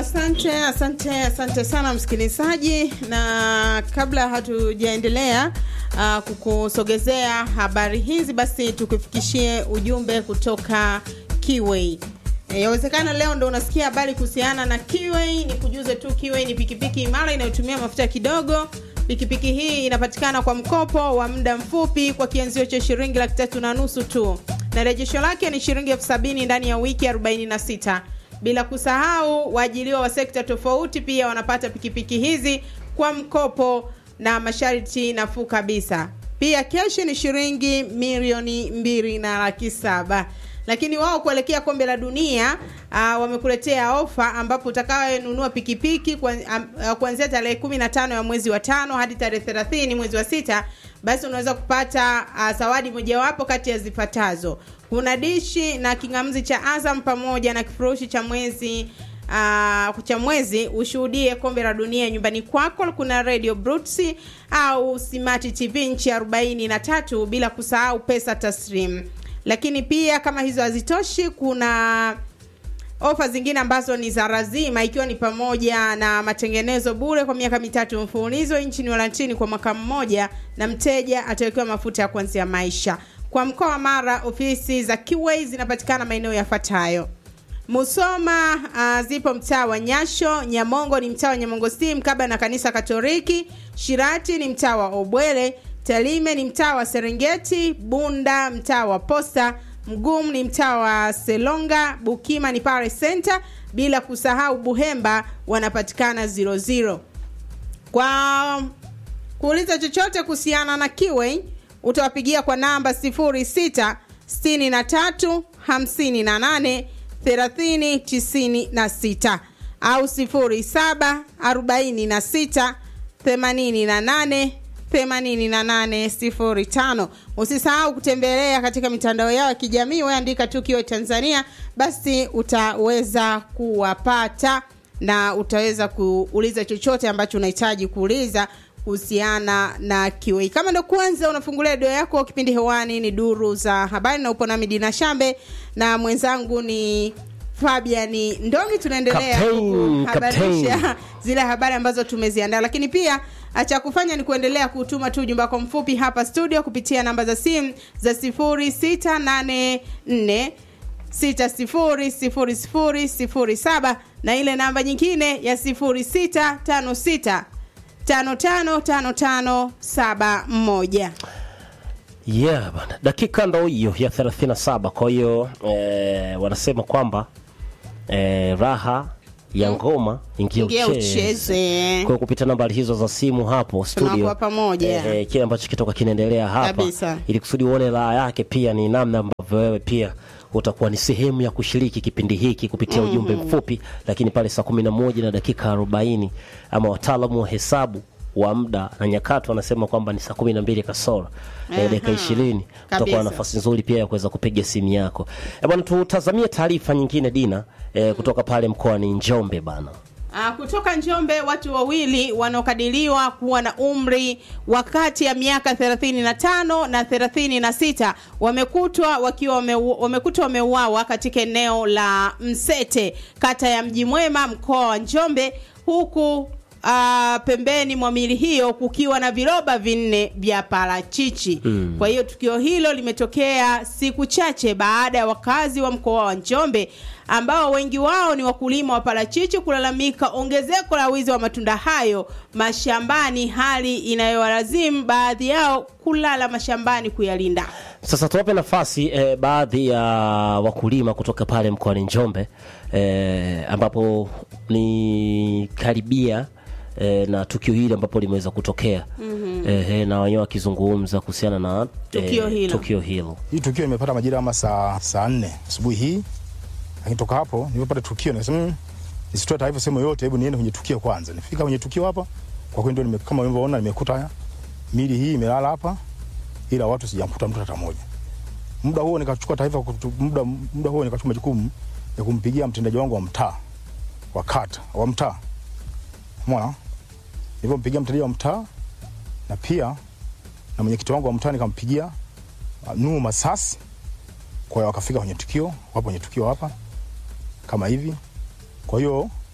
asante asante asante sana msikilizaji na kabla hatujaendelea uh, kukusogezea habari hizi basi tukufikishie ujumbe kutoka kiwei yawezekana leo ndo unasikia habari kuhusiana na kiwei ni kujuze tu kiwei ni pikipiki imara inayotumia mafuta kidogo pikipiki hii inapatikana kwa mkopo wa muda mfupi kwa kianzio cha shilingi laki tatu na nusu tu na rejesho lake ni shilingi elfu sabini ndani ya wiki 46 bila kusahau waajiliwa wa sekta tofauti pia wanapata pikipiki hizi kwa mkopo na masharti nafuu kabisa pia keshi ni shilingi milioni mbili na laki saba lakini wao kuelekea kombe la dunia uh, wamekuletea ofa ambapo utakayenunua pikipiki kuanzia tarehe kumi na tano ya mwezi wa tano hadi tarehe thelathini mwezi wa sita basi unaweza kupata uh, zawadi mojawapo kati ya zifuatazo kuna dishi na kingamzi cha azam pamoja na kifurushi cha mwezi uh, cha mwezi ushuhudie kombe la dunia nyumbani kwako kuna radio brutsi au simati tv nchi 43 bila kusahau pesa taslim lakini pia kama hizo hazitoshi kuna ofa zingine ambazo ni za razima ikiwa ni pamoja na matengenezo bure kwa miaka mitatu mfululizo nchini walantini kwa mwaka mmoja na mteja atawekewa mafuta ya kuanzia maisha kwa mkoa wa mara ofisi za Kiway zinapatikana maeneo yafuatayo musoma uh, zipo mtaa wa nyasho nyamongo ni mtaa wa nyamongo si mkaba na kanisa katoliki shirati ni mtaa wa obwele Talime ni mtaa wa Serengeti, Bunda mtaa wa Posta, Mgumu ni mtaa wa Selonga, Bukima ni Pare Center, bila kusahau Buhemba wanapatikana 00. Kwa kuuliza chochote kuhusiana na Kiway utawapigia kwa namba 06 63 58 30 96 au 07 46 88 8805 usisahau kutembelea katika mitandao yao ya kijamii weandika tu kiwe tanzania basi utaweza kuwapata na utaweza kuuliza chochote ambacho unahitaji kuuliza kuhusiana na kiwei kama ndo kwanza unafungulia redio yako kipindi hewani ni duru za habari na upo nami dina shambe na mwenzangu ni fabiani ndongi tunaendelea kuhabarisha zile habari ambazo tumeziandaa lakini pia cha kufanya ni kuendelea kutuma tu ujumbe wako mfupi hapa studio kupitia namba za simu za 0684 600007 na ile namba nyingine ya 0656 555571 yeah bana dakika ndo hiyo ya 37 kwa hiyo eh, wanasema kwamba eh, raha ya ngoma ingia Ingia ucheze ucheze. kwa kupita nambari hizo za simu hapo studio Tunakuwa pamoja. eh, eh, kile ambacho kitoka kinaendelea hapa Kabisa. ili kusudi uone raha yake pia ni namna ambavyo wewe pia utakuwa ni sehemu ya kushiriki kipindi hiki kupitia mm-hmm. ujumbe mfupi lakini pale saa kumi na moja na dakika arobaini ama wataalamu wa hesabu wa muda na nyakati wanasema kwamba ni saa kumi na mbili kasoro na dakika ishirini utakuwa Kabisa. na nafasi nzuri pia ya kuweza kupiga simu yako Eh, bwana tutazamie taarifa nyingine dina eh, kutoka pale mkoani njombe bana Uh, kutoka Njombe watu wawili wanaokadiriwa kuwa na umri wa kati ya miaka 35 na 36 wamekutwa wakiwa wameu- wamekutwa wameuawa katika eneo la Msete kata ya Mji Mwema mkoa wa Njombe huku Uh, pembeni mwa mili hiyo kukiwa na viroba vinne vya parachichi mm. kwa hiyo tukio hilo limetokea siku chache baada ya wakazi wa mkoa wa njombe ambao wengi wao ni wakulima wa parachichi kulalamika ongezeko la wizi wa matunda hayo mashambani hali inayowalazimu baadhi yao kulala mashambani kuyalinda sasa tuwape nafasi eh, baadhi ya wakulima kutoka pale mkoani njombe eh, ambapo ni karibia eh, na tukio hili ambapo limeweza kutokea mm-hmm. eh, na wenyewe wakizungumza kuhusiana na Tukio hilo. tukio hilo Hii tukio imepata majira kama saa saa nne asubuhi hii, lakini toka hapo nilipopata tukio nikasema mm, nisitoe taarifa sehemu yoyote, hebu niende kwenye tukio kwanza. Nifika kwenye tukio hapa, kwa kweli ndio nime, kama ulivyoona nimekuta mili hii imelala hapa, ila watu sijamkuta mtu hata mmoja. Muda huo nikachukua taarifa, kutu- muda, muda huo nikachukua majukumu ya kumpigia mtendaji wangu wa mtaa wa kata wa mtaa, umeona, nilipompigia mtendaji wa mtaa na pia na mwenyekiti wangu wa mtaa nikampigia uh, Nuhu Masasi. Kwa hiyo wakafika kwenye tukio, wapo kwenye tukio hapa kama hivi. Kwa hiyo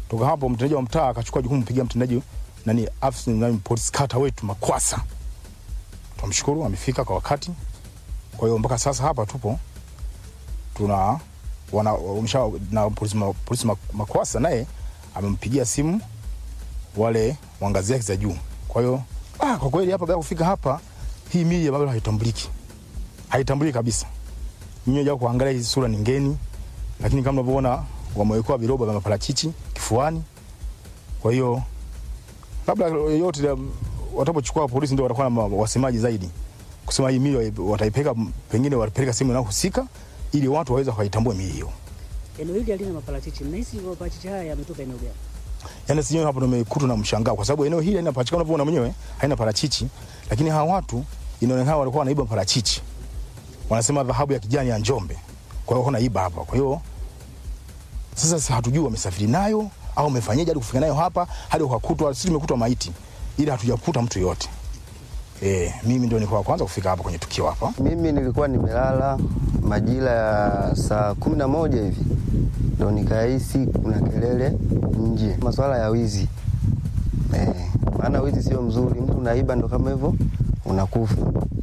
Toka hapo mtendaji wa mtaa akachukua jukumu kumpigia mtendaji nani afisa nani polisi kata wetu Makwasa. Tumshukuru amefika kwa wakati. Kwa hiyo mpaka sasa hapa tupo tuna wana umesha na polisi, ma- polisi ma- Makwasa naye amempigia simu wale wa ngazi yake za juu. Kwa hiyo ah, kwa kweli hapa baada ya kufika hapa hii mili bado haitambuliki, haitambuliki kabisa. Nyinyi jao kuangalia hizi sura ni ngeni, lakini kama unavyoona wamewekewa viroba vya maparachichi kifuani. Kwa hiyo labda yote ya- watapochukua polisi ndio watakuwa na ma- wasemaji zaidi kusema hii mili wataipeleka, pengine watapeleka sehemu inayohusika ili watu waweze kuitambua mili hiyo. Eneo hili halina maparachichi. Mnahisi maparachichi haya yametoka eneo gani? yani sijui hapo nimekutwa na mshangao kwa sababu eneo hili halina parachichi kama unavyoona mwenyewe haina parachichi, lakini hawa watu inaonekana walikuwa wanaiba parachichi, wanasema dhahabu ya kijani ya Njombe, kwa hiyo wanaiba hapa. Kwa hiyo sasa sisi hatujui wamesafiri nayo au wamefanyaje hadi kufika nayo hapa hadi wakakutwa. Sisi tumekutwa maiti, ila hatujakuta mtu yote. Eh, mimi ndio nilikuwa wa kwanza kufika hapa kwenye tukio hapa. Mimi nilikuwa nimelala majira ya saa kumi na moja hivi ndo nikahisi kuna kelele nje, masuala ya wizi eh, maana wizi sio mzuri, mtu unaiba ndo kama hivyo unakufa.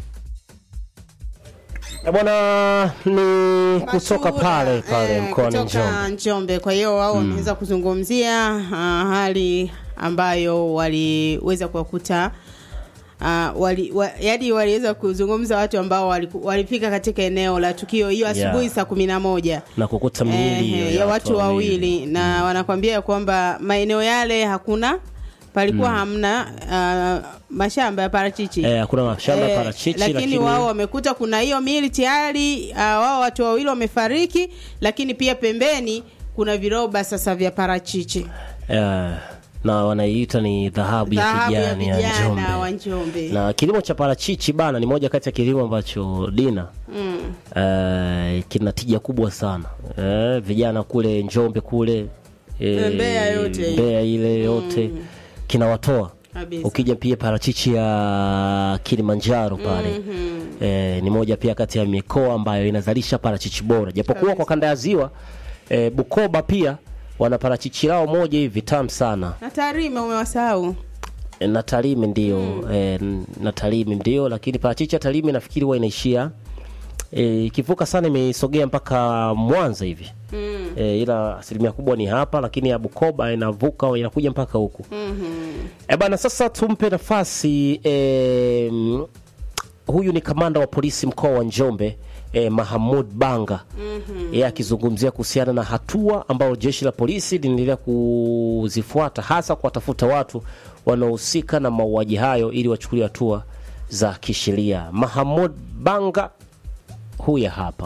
Eh, bwana ni kutoka Mashuhuda, pale pale eh, mkoani kutoka Njombe. Njombe. Kwa hiyo wao wameweza kuzungumzia ah, hali ambayo waliweza kuwakuta Uh, wali, wa, yani waliweza kuzungumza watu ambao waliku- walifika katika eneo la tukio hiyo asubuhi Yeah. saa kumi na moja na kukuta miili Ehe, hiyo ya watu wawili na wanakwambia kwamba maeneo yale hakuna palikuwa hamna uh, mashamba ya parachichi Eh, hakuna mashamba ya Eh, parachichi lakini, lakini wao wamekuta kuna hiyo mili tayari uh, wao watu wawili wamefariki lakini pia pembeni kuna viroba sasa vya parachichi eh, na wanaiita ni dhahabu ya dhahabu ya kijani ya vijana wa Njombe. Njombe Na kilimo cha parachichi bana ni moja kati ya kilimo ambacho Dina mm. eh, kina tija kubwa sana eh, vijana kule Njombe kule eh, Mbeya yote. Mbeya ile yote kinawatoa kabisa. ukija pia parachichi ya Kilimanjaro pale eh, ni moja pia kati ya mikoa ambayo inazalisha parachichi bora, japokuwa Kabisa. kwa kanda ya ziwa eh, Bukoba pia wana parachichi lao moja hivi tamu sana na Tarime umewasahau E, na Tarime ndio e, na Tarime ndio, lakini parachichi ya Tarime nafikiri huwa inaishia e, ikivuka sana imesogea mpaka Mwanza hivi mm. e, ila asilimia kubwa ni hapa, lakini ya Bukoba inavuka inakuja mpaka huku mm e, bana. Sasa tumpe nafasi e, mm, huyu ni kamanda wa polisi mkoa wa Njombe e, Mahamud Banga yeye akizungumzia kuhusiana na hatua ambayo jeshi la polisi linaendelea kuzifuata hasa kuwatafuta watu wanaohusika na mauaji hayo ili wachukuliwe hatua za kisheria. Mahamud Banga huya hapa.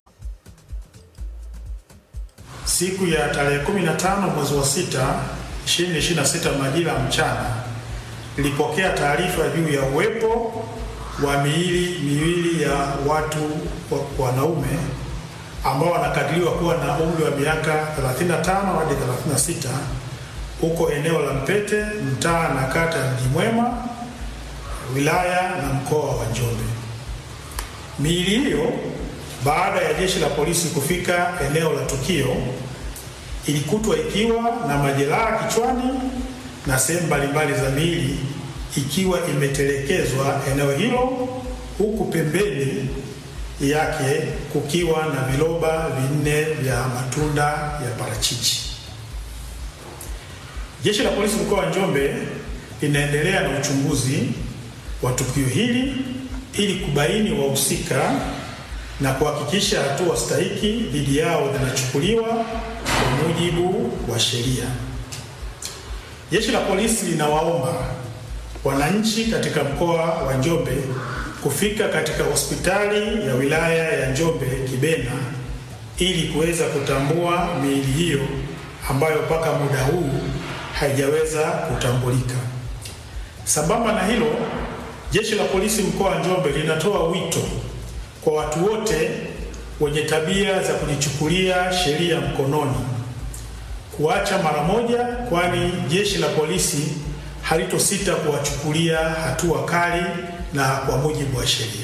Siku ya tarehe 15 mwezi wa 6 2026 majira ya mchana nilipokea taarifa juu ya uwepo wa miili miwili ya watu wa- wanaume ambao wanakadiriwa kuwa na umri wa miaka 35 hadi 36 huko eneo la Mpete, mtaa na kata ya Mji Mwema, wilaya na mkoa wa Njombe. Miili hiyo baada ya jeshi la polisi kufika eneo la tukio ilikutwa ikiwa na majeraha kichwani na sehemu mbalimbali za miili ikiwa imetelekezwa eneo hilo, huku pembeni yake kukiwa na viroba vinne vya matunda ya parachichi. Jeshi la polisi mkoa wa Njombe linaendelea na uchunguzi wa tukio hili ili kubaini wahusika na kuhakikisha hatua stahiki dhidi yao zinachukuliwa kwa mujibu wa sheria. Jeshi la polisi linawaomba wananchi katika mkoa wa Njombe kufika katika hospitali ya wilaya ya Njombe Kibena ili kuweza kutambua miili hiyo ambayo mpaka muda huu haijaweza kutambulika. Sambamba na hilo, jeshi la polisi mkoa wa Njombe linatoa wito kwa watu wote wenye tabia za kujichukulia sheria mkononi kuacha mara moja, kwani jeshi la polisi halitosita kuwachukulia hatua kali na kwa mujibu wa sheria.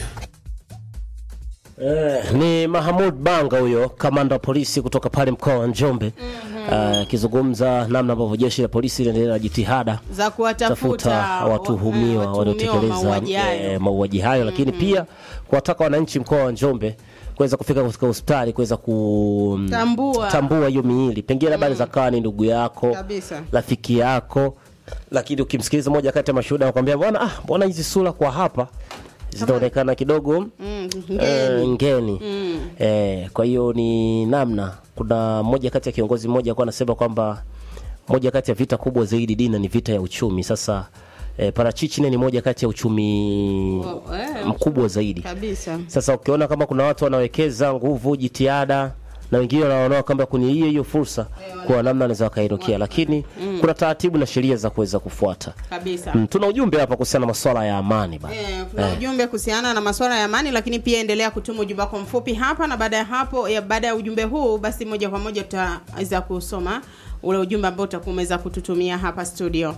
Eh, ni Mahamud Banga huyo kamanda wa polisi kutoka pale mkoa wa Njombe akizungumza namna ambavyo jeshi la polisi linaendelea na jitihada za kuwatafuta tafuta watuhumiwa wa- eh, waliotekeleza mauaji hayo. eh, mauaji hayo, lakini pia kuwataka wananchi mkoa wa Njombe kuweza kufika katika hospitali kuweza Tambua. kutambua hiyo miili, pengine labda mm. kawa ni ndugu yako Kabisa. rafiki yako, lakini ukimsikiliza moja kati ya mashuhuda anakuambia bwana, ah, mbona hizi sura kwa hapa zinaonekana kidogo Mm, eh, ngeni. ngeni eh, kwa hiyo ni namna. Kuna mmoja kati ya kiongozi mmoja alikuwa anasema kwamba moja kati ya vita kubwa zaidi dina ni vita ya uchumi. Sasa eh, parachichi naye ni moja kati ya uchumi Oh, eh, mkubwa zaidi. kabisa Sasa ukiona kama kuna watu wanawekeza nguvu, jitihada na wengine wanaona kwamba kuni hiyo hiyo fursa kwa namna wanaweza wakainukia, lakini kuna taratibu na sheria za kuweza kufuata. kabisa Mm, tuna ujumbe hapa kuhusiana na masuala ya amani bana. Eh, kuna ujumbe kuhusiana na masuala ya amani, lakini pia endelea kutuma ujumbe wako mfupi hapa, na baada ya hapo ya baada ya ujumbe huu, basi moja kwa moja tutaweza kusoma ule ujumbe ambao utakuwa umeweza kututumia hapa studio.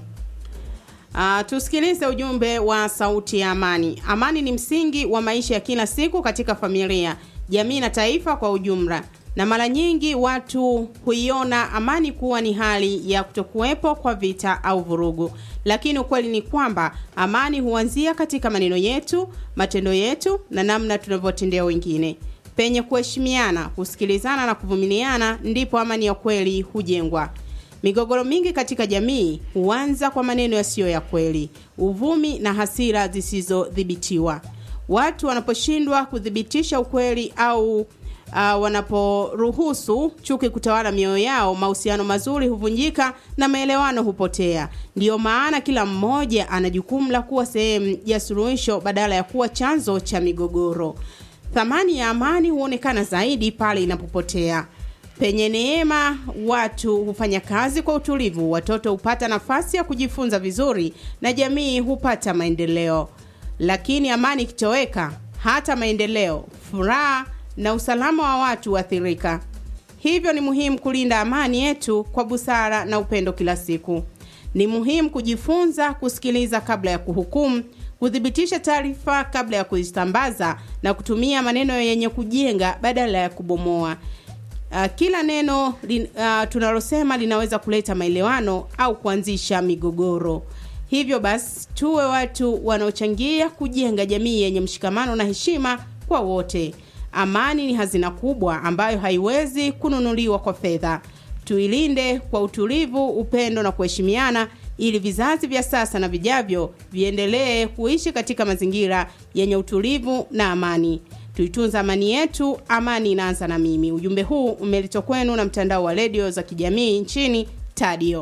Uh, tusikilize ujumbe wa sauti ya amani. Amani ni msingi wa maisha ya kila siku katika familia, jamii na taifa kwa ujumla, na mara nyingi watu huiona amani kuwa ni hali ya kutokuwepo kwa vita au vurugu, lakini ukweli ni kwamba amani huanzia katika maneno yetu, matendo yetu na namna tunavyotendea wengine. Penye kuheshimiana, kusikilizana na kuvumiliana, ndipo amani ya kweli hujengwa. Migogoro mingi katika jamii huanza kwa maneno yasiyo ya kweli, uvumi na hasira zisizodhibitiwa. Watu wanaposhindwa kuthibitisha ukweli au uh, wanaporuhusu chuki kutawala mioyo yao, mahusiano mazuri huvunjika na maelewano hupotea. Ndiyo maana kila mmoja ana jukumu la kuwa sehemu ya suluhisho badala ya kuwa chanzo cha migogoro. Thamani ya amani huonekana zaidi pale inapopotea. Penye neema, watu hufanya kazi kwa utulivu, watoto hupata nafasi ya kujifunza vizuri na jamii hupata maendeleo. Lakini amani ikitoweka, hata maendeleo, furaha na usalama wa watu huathirika. Hivyo ni muhimu kulinda amani yetu kwa busara na upendo kila siku. Ni muhimu kujifunza kusikiliza kabla ya kuhukumu, kuthibitisha taarifa kabla ya kuzisambaza na kutumia maneno yenye kujenga badala ya kubomoa. Uh, kila neno lin, uh, tunalosema linaweza kuleta maelewano au kuanzisha migogoro. Hivyo basi tuwe watu wanaochangia kujenga jamii yenye mshikamano na heshima kwa wote. Amani ni hazina kubwa ambayo haiwezi kununuliwa kwa fedha. Tuilinde kwa utulivu, upendo na kuheshimiana ili vizazi vya sasa na vijavyo viendelee kuishi katika mazingira yenye utulivu na amani. Tuitunza amani yetu, amani inaanza na mimi. Ujumbe huu umeletwa kwenu na mtandao wa redio za kijamii nchini Tadio.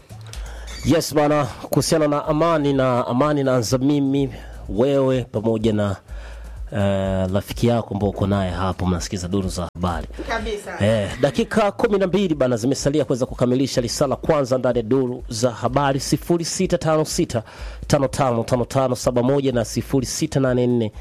Yes bana, kuhusiana na amani na amani naanza mimi wewe pamoja na eh, rafiki yako ambao uko naye hapo, mnasikiza duru za habari. Kabisa. Eh, dakika kumi na mbili bana zimesalia kuweza kukamilisha risala kwanza ndani ya duru za habari 0656 555571 na 0684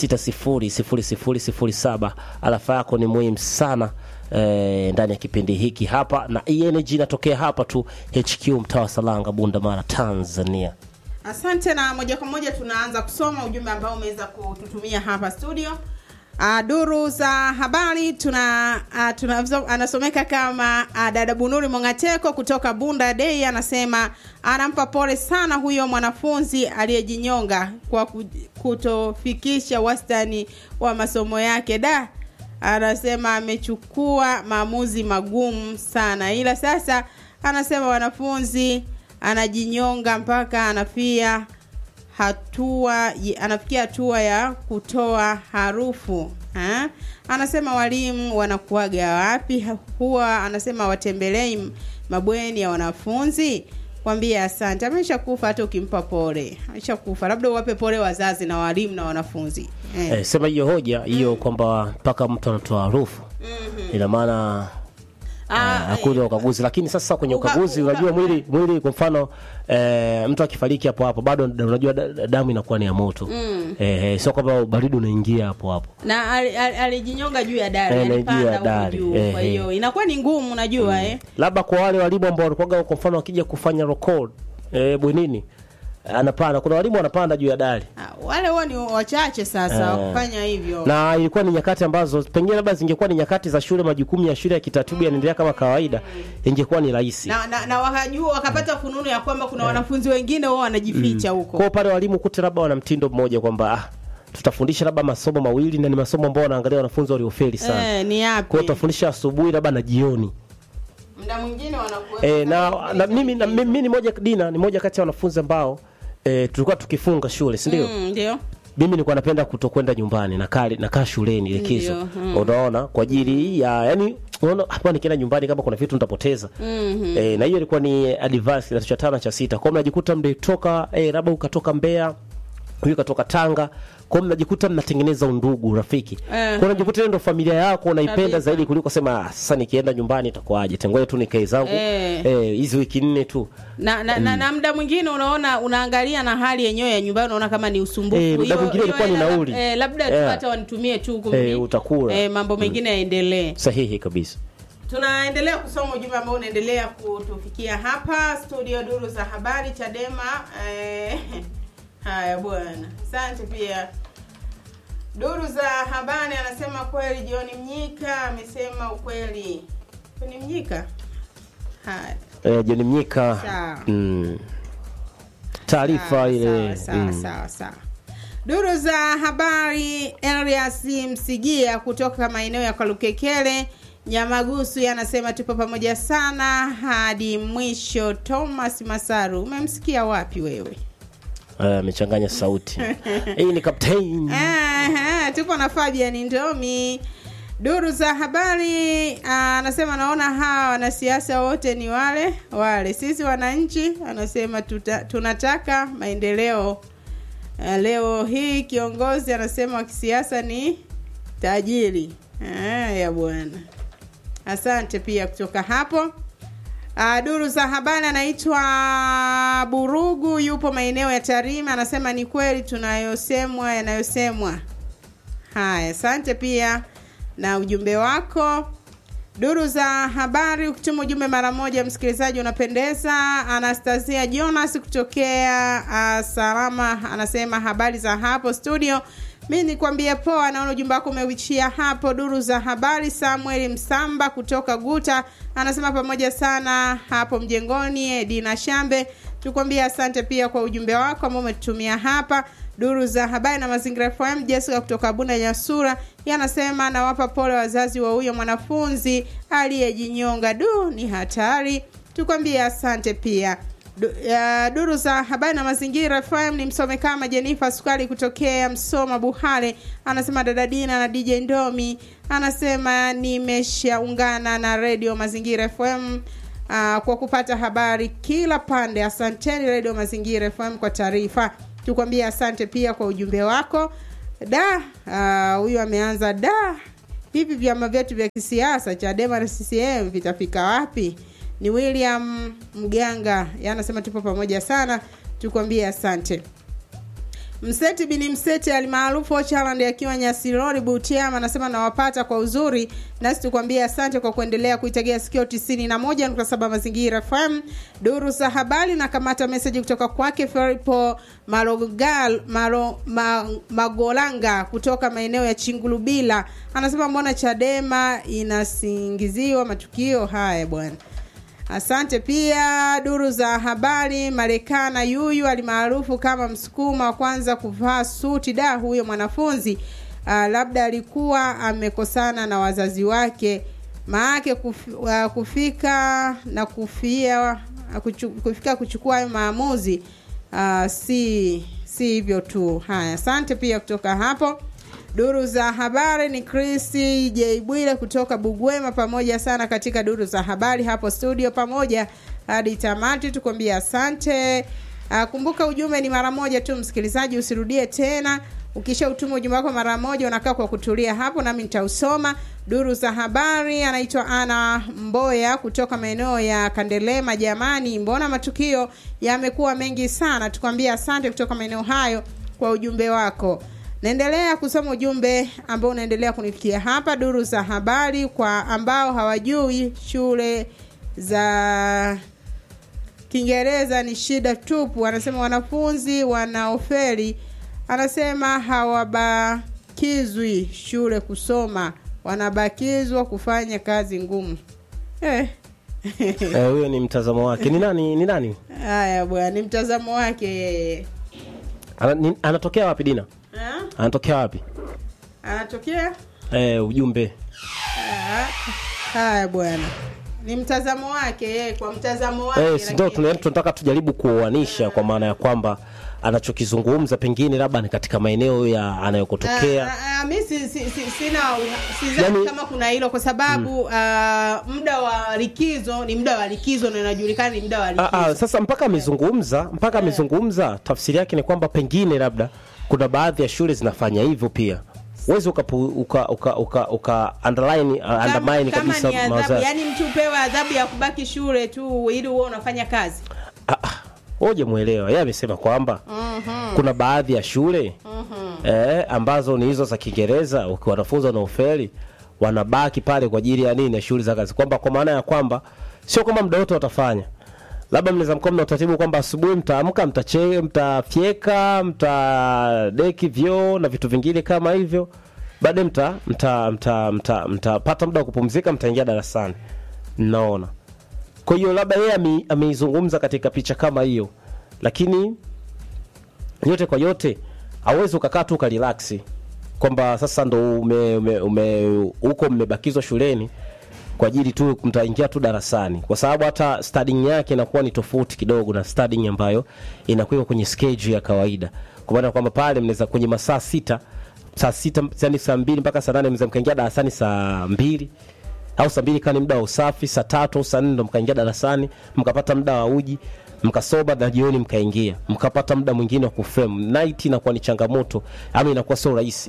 600007. Alafa yako ni muhimu sana eh, ndani ya kipindi hiki hapa, na ENG inatokea hapa tu HQ mtaa wa Salanga, Bunda Mara, Tanzania. Asante na moja kwa moja tunaanza kusoma ujumbe ambao umeweza kututumia hapa studio. Uh, duru za habari tuna, uh, tuna anasomeka kama uh, dada Bunuri Mongateko kutoka Bunda Day anasema anampa pole sana huyo mwanafunzi aliyejinyonga kwa ku- kutofikisha wastani wa masomo yake da anasema amechukua maamuzi magumu sana, ila sasa anasema wanafunzi anajinyonga mpaka anafia hatua anafikia hatua ya kutoa harufu ha? Anasema walimu wanakuaga wapi? Huwa anasema watembelei mabweni ya wanafunzi. Kwambie asante, amesha kufa. Hata ukimpa pole amesha kufa, labda uwape pole wazazi na walimu na wanafunzi eh. Eh, sema hiyo hoja hiyo kwamba mpaka mtu anatoa harufu ina maana Ah, Ah, hakuna ukaguzi, lakini sasa kwenye Uka- ukaguzi uka- unajua mwili mwili, kwa mfano eh, mtu akifariki hapo hapo bado da- unajua da- da- damu inakuwa ni ya moto eh, eh, sio kwamba baridi unaingia hapo hapo na ali- ali- alijinyonga juu ya dari, Eh, na alipanda juu ya huko dari, juu. eh, Kwa eh. hiyo inakuwa ni ngumu, unajua eh. labda kwa wale walimu ambao walikuwa kwa mfano wakija kufanya record eh, bwenini anapanda kuna walimu wanapanda juu ya dari Ah, wale huwa ni wachache sasa Eh. wakufanya hivyo na ilikuwa ni nyakati ambazo pengine labda zingekuwa ni nyakati za shule majukumu ya shule ya kitaratibu yanaendelea kama kawaida ingekuwa ni rahisi na, na, na wakajua wakapata fununu ya kwamba kuna wanafunzi wengine wao wanajificha huko kwao pale walimu kute labda wana mtindo mmoja kwamba ah, tutafundisha labda masomo mawili na ni masomo ambao wanaangalia wanafunzi waliofeli sana eh, ni kwao yapi tutafundisha asubuhi labda na jioni muda mwingine wanakuwepo e, na, kama na mimi na, likizo. mimi ni moja dina ni moja kati ya wanafunzi ambao e, tulikuwa tukifunga shule si ndio Mm, ndio mimi nilikuwa napenda kutokwenda nyumbani nakaa nakaa shuleni likizo Ndio, mm. unaona kwa ajili ya yani unaona hapa nikienda nyumbani kama kuna vitu nitapoteza Mhm. e, na hiyo ilikuwa ni advance kidato cha tano cha sita kwao mnajikuta mlitoka e, labda ukatoka Mbeya huyu katoka Tanga kwao mnajikuta mnatengeneza undugu rafiki Eh. kwa unajikuta ile ndo familia yako unaipenda Kabisa. zaidi kuliko sema "Ah, sasa nikienda nyumbani itakuwaje tengoja tu nikae zangu Eh. eh, hizi wiki nne tu na, na, na, na muda mwingine unaona unaangalia na hali yenyewe ya nyumbani unaona kama ni usumbufu Eh, muda Hiyo- mwingine hiyo ilikuwa ni hela lab- nauli. eh, labda tu Yeah. hata wanitumie tu kumi Eh, utakula. eh, mambo mengine yaendelee sahihi kabisa tunaendelea kusoma ujumbe ambao unaendelea kutufikia hapa studio duru za habari chadema eh, haya bwana asante pia duru za habari anasema kweli john mnyika amesema ukweli john mnyika haya eh, John Mnyika Sawa. mm, taarifa Sawa, ile sawa, mm. sawa, sawa. Duru za habari Elias Msigia kutoka maeneo ya Kalukekele Nyamagusu yanasema tupo pamoja sana hadi mwisho. Thomas Masaru, umemsikia wapi wewe? Eh, amechanganya sauti hii ni captain Aha, tupo na Fabian Ndomi. Duru za habari ah, anasema naona hawa wanasiasa wote ni wale wale, sisi wananchi anasema tuta, tunataka maendeleo. Ah, Leo hii kiongozi anasema wa kisiasa ni tajiri. Haya bwana, asante pia kutoka hapo. Uh, duru za habari anaitwa Burugu, yupo maeneo ya Tarime, anasema ni kweli tunayosemwa yanayosemwa. Haya, asante pia na ujumbe wako. Duru za habari, ukituma ujumbe mara moja, msikilizaji unapendeza. Anastasia Jonas kutokea uh, Salama anasema habari za hapo studio. Mi nikwambie poa, naona ujumbe wako umeuishia hapo. Duru za habari, Samuel Msamba kutoka Guta anasema pamoja sana hapo mjengoni. Edina Shambe tukwambia asante pia kwa ujumbe wako ambao umetutumia hapa duru za habari na mazingira FM. Jessica kutoka Bunda Nyasura yanasema nawapa pole wazazi wa huyo mwanafunzi aliyejinyonga. Du, ni hatari. Tukwambie asante pia. Du, ya, duru za habari na mazingira FM ni msome kama Jenifa Sukali kutokea Msoma Buhare anasema dada Dina na DJ Ndomi anasema nimeshaungana na redio Mazingira FM uh, kwa kupata habari kila pande. Asanteni redio Mazingira FM kwa taarifa. Tukwambie asante pia kwa ujumbe wako. Da ah, huyu ameanza da, hivi vyama vyetu vya kisiasa Chadema na CCM vitafika wapi? Ni William Mganga yanasema tupo pamoja sana, tukwambie asante. Mseti bini Mseti alimaarufu Ochaland akiwa Nyasirori Butiama anasema nawapata kwa uzuri, nasi tukwambie asante kwa kuendelea kuitegea sikio 91.7 Mazingira FM. Duru za habari na kamata meseji kutoka kwake Feripo Marogal, Maro, ma, Magolanga kutoka maeneo ya Chingulubila anasema mbona Chadema inasingiziwa matukio haya bwana. Asante pia duru za habari. Marekana yuyu alimaarufu kama msukuma wa kwanza kuvaa suti. Da, huyo mwanafunzi uh, labda alikuwa amekosana na wazazi wake, maake kuf, uh, kufika na kufia uh, kuchu, kufika kuchukua hayo maamuzi uh, si si hivyo tu. Haya, asante pia kutoka hapo. Duru za habari ni Kristi J Bwile kutoka Bugwema, pamoja sana katika duru za habari hapo studio, pamoja hadi tamati. Tukwambia asante. Uh, kumbuka ujumbe ni mara moja tu, msikilizaji, usirudie tena. Ukisha utuma ujumbe wako mara moja, unakaa kwa kutulia hapo, nami nitausoma. Duru za habari anaitwa Ana Mboya kutoka maeneo ya Kandelema. Jamani, mbona matukio yamekuwa mengi sana? Tukwambia asante kutoka maeneo hayo kwa ujumbe wako. Naendelea kusoma ujumbe ambao unaendelea kunifikia hapa. Duru za habari kwa ambao hawajui shule za Kiingereza ni shida tupu. Anasema wanafunzi wanaofeli, anasema hawabakizwi shule kusoma, wanabakizwa kufanya kazi ngumu. Eh. Eh, huyo ni mtazamo wake ni nani ni nani Haya bwana, ni mtazamo wake yeye. Ana, ni, anatokea wapi dina Ha? anatokea wapi Anatokea eh, ujumbe Ah, haya bwana, ni mtazamo wake yeye, kwa mtazamo wake eh, si ndio lakini- tuna- tunataka tujaribu kuoanisha kwa maana ya kwamba anachokizungumza pengine labda ni katika maeneo ya anayokotokea Ah, ah, mi si, si, si, sina sidhani Yani- kama kuna hilo kwa sababu ah, muda wa likizo ni muda wa likizo na inajulikana ni muda wa likizo. Ah, ah, sasa mpaka amezungumza mpaka amezungumza tafsiri yake ni kwamba pengine labda kuna baadhi ya shule zinafanya hivyo pia uwezi uka, uka, uka, uka, uka underline, uh, kama, undermine kama kabisa ni adhabu, mawazo yake. yani mtu upewe adhabu ya kubaki shule tu ili uwe unafanya kazi. Ah, ah, Oje mwelewa yeye amesema kwamba kuna baadhi ya shule eh, ambazo ni hizo za Kiingereza uki- wanafunzi wanaofeli wanabaki pale kwa ajili ya nini ya shughuli za kazi, kwamba kwa maana ya kwamba sio kwamba muda wote watafanya, labda mnaweza mkuwa mna utaratibu kwamba asubuhi mtaamka, mtache, mtafyeka, mtadeki vyoo na vitu vingine kama hivyo, baadaye mta mta mta mta mtapata muda wa kupumzika, mtaingia darasani. Naona kwa hiyo labda yeye ame- ameizungumza katika picha kama hiyo, lakini yote kwa yote hauwezi ukakaa tu ukarelaksi kwamba sasa ndo ume, ume, ume, uko mmebakizwa shuleni kwa ajili tu mtaingia tu darasani, kwa sababu hata studying yake inakuwa ni tofauti kidogo na studying ambayo inakuwa kwenye schedule ya kawaida, kwa maana kwamba pale mnaweza kwenye masaa sita saa sita yani saa mbili mpaka saa nane mnaweza mkaingia darasani saa mbili au saa mbili kani muda wa usafi, saa tatu au saa nne ndo mkaingia darasani, mkapata muda wa uji mkasoma na jioni mkaingia, mkapata muda mwingine wa kuframe. Night inakuwa ni changamoto ama inakuwa sio rahisi.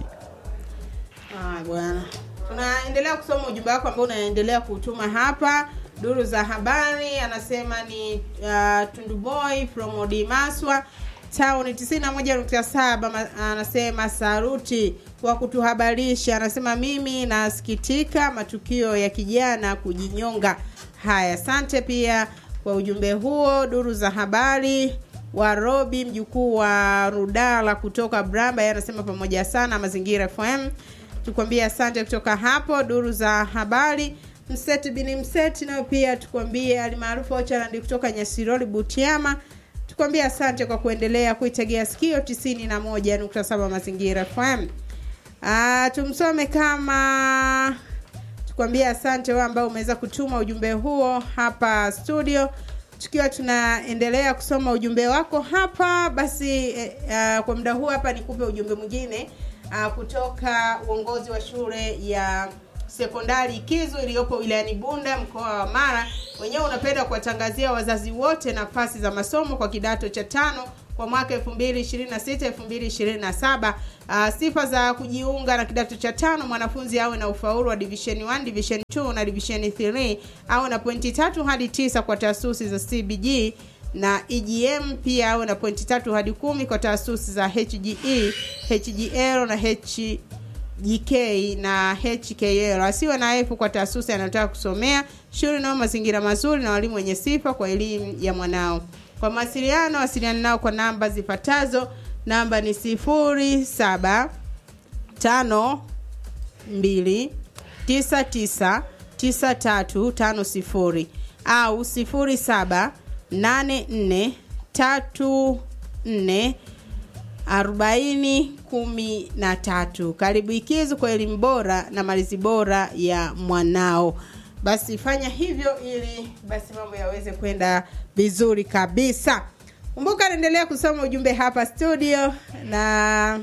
Ah, bwana. Tunaendelea kusoma ujumbe wako ambao unaendelea kutuma hapa. Duru za habari anasema ni uh, Tunduboy from Odimaswa town 91.7 ma- anasema saruti kwa kutuhabarisha. Anasema mimi nasikitika matukio ya kijana kujinyonga. Haya, asante pia kwa ujumbe huo. Duru za habari wa Robi mjukuu wa Rudala kutoka Bramba, yeye anasema pamoja sana Mazingira FM. Tukwambie asante kutoka hapo. Duru za habari Mseti bini Mseti nayo pia tukwambie alimaarufu Ocharandi kutoka Nyasiroli Butiama. Tukwambie asante kwa kuendelea kuitegea sikio 91.7 Mazingira FM. Ah, tumsome kama tukwambie asante wewe ambao umeweza kutuma ujumbe huo hapa studio tukiwa tunaendelea kusoma ujumbe wako hapa basi eh, ah, kwa muda huu hapa nikupe ujumbe mwingine ah, kutoka uongozi wa shule ya sekondari Ikizu iliyopo wilayani Bunda mkoa wa Mara. Wenyewe unapenda kuwatangazia wazazi wote nafasi za masomo kwa kidato cha tano kwa mwaka 2026 2027. Uh, sifa za kujiunga na kidato cha tano, mwanafunzi awe na ufaulu wa division 1, division 2 na division 3, awe na pointi tatu hadi tisa kwa taasisi za CBG na EGM pia awe na pointi tatu hadi kumi kwa taasisi za HGE, HGL na H GK na HKL. Asiwe na F kwa taasisi anayotaka kusomea. Shule nayo mazingira mazuri na walimu wenye sifa kwa elimu ya mwanao. Kwa mawasiliano, wasiliana nao kwa namba zifuatazo. Namba ni sifuri saba tano mbili tisa tisa tisa tatu tano sifuri au sifuri saba nane nne tatu nne arobaini kumi na tatu. Karibu Ikizu kwa elimu bora na malezi bora ya mwanao. Basi fanya hivyo ili basi mambo yaweze kwenda vizuri kabisa. Kumbuka naendelea kusoma ujumbe hapa studio na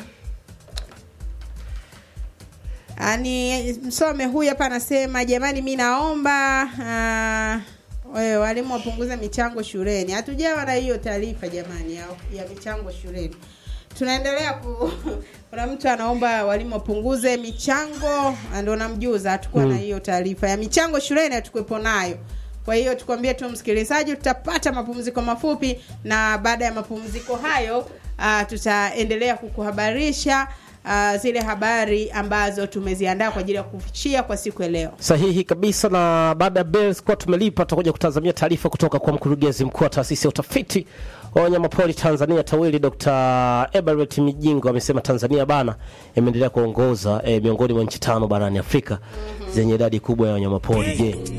ani msome huyu hapa anasema jamani mi naomba uh, wewe walimu wapunguze michango shuleni hatujawa na hiyo taarifa jamani ya, ya michango shuleni tunaendelea ku kuna mtu anaomba walimu wapunguze michango ndo namjuza hatukuwa na hiyo taarifa ya michango shuleni hatukuwepo nayo kwa hiyo tukwambie tu msikilizaji tutapata mapumziko mafupi na baada ya mapumziko hayo uh, tutaendelea kukuhabarisha uh, zile habari ambazo tumeziandaa kwa ajili ya kufichia kwa siku ya leo. Sahihi kabisa. Na baada ya Bells kuwa tumelipa, tutakuja kutazamia taarifa kutoka kwa mkurugenzi mkuu wa taasisi ya utafiti wa wanyamapori Tanzania TAWIRI Dr. Eberett Mijingo amesema Tanzania bana imeendelea kuongoza eh, miongoni mwa nchi tano barani Afrika zenye idadi kubwa ya wanyamapori. Je,